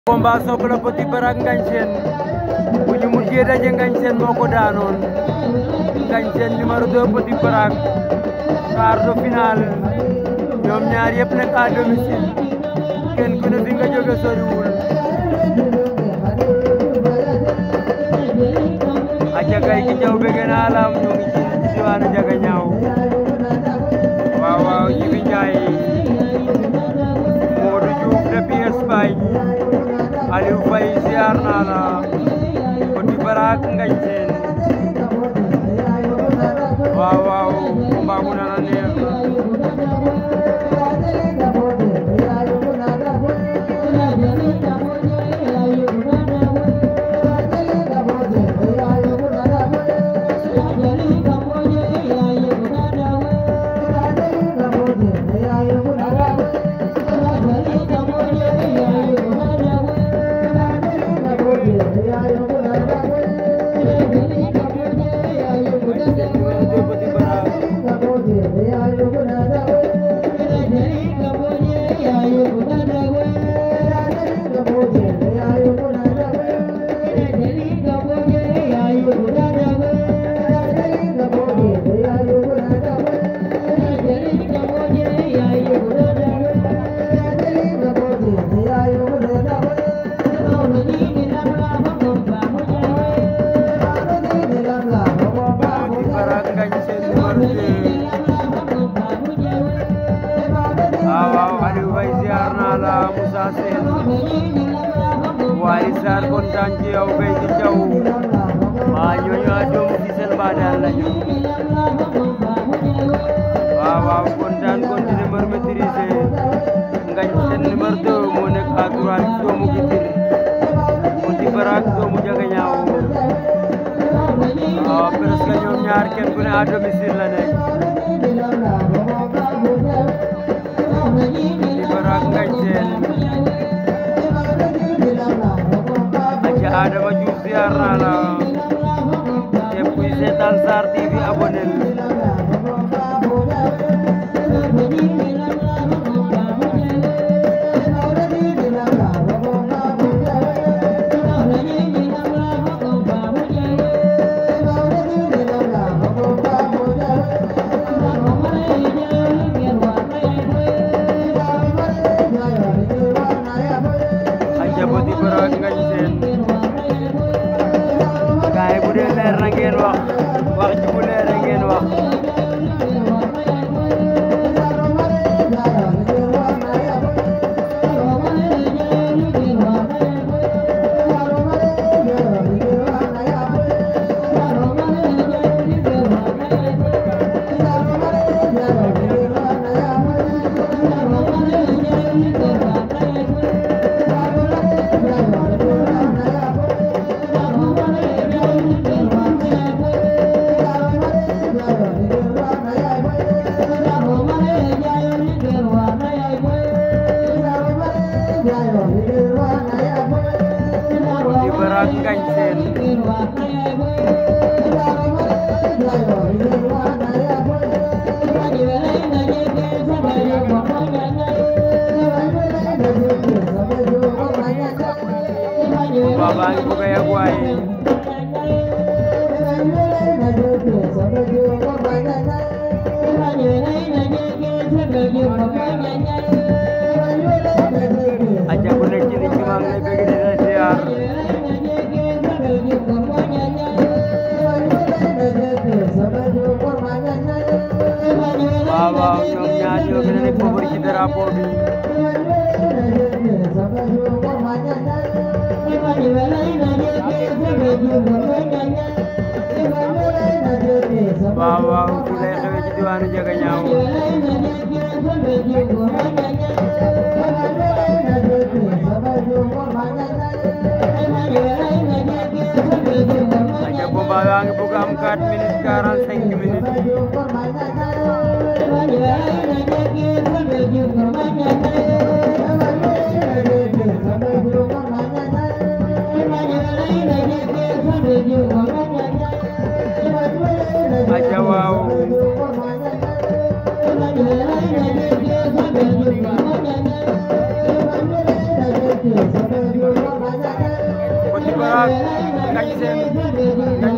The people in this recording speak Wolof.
combat Sokh la Petit Bara ak Ngagne Sène bu ñu mujjee daje Ngagne Sène moo ko daanoon Ngagne Sène numéro 2 Petit Bara quart de finale ñoom ñaar yëpp nekk à domicile kenn ku ne fi nga jóge soriwul a jagay ki jaw bëgg naa la ñu ngi ci diwaanu jaga ñaaw waaw waaw Jibi Njaay Modou Diouf depuis Espagne Aliou Faye ziar naa la Petit Bara ak Ngagne Sène waaw waaw combat bu nana neex waaye Sarr kontaan ci yow béy di jaw waa ñooñu a doomu ci seen baadaal lañu waaw waaw kontaan continué mbër maîtrisé Ngagne Sène numéro 2 moo nekk à droite doomu Bitir Petit Bara ak doomu Jagañaaw waaw presque ñoom ñaar kenn ku ne à domicile la nekk Petit Bara ak Ngagne Sène Adama Diouf ziar naa la képp kuy seetaan Sarr TV abonné Aja Petit Bara ak Ngagne Sène gaay bu dee leer na ngeen wax wax ji bu leer na ngeen wax Petit Bara ak Ngagne Sène combat baa ngi bëgg a yàgg waaye aja ku nekk ci nit ñi maa ngi lay bëgg di la ziar waaw waaw ñoom ñaar ñoo gën a nekk favori ci drapeau bi waaw waaw fi lay xewee ci diwaanu Jagañaaw aja combat baa ngi bëgg am 4 minutes 45 minutes aja waaw Thank you. Petit Barak Ngagne Sène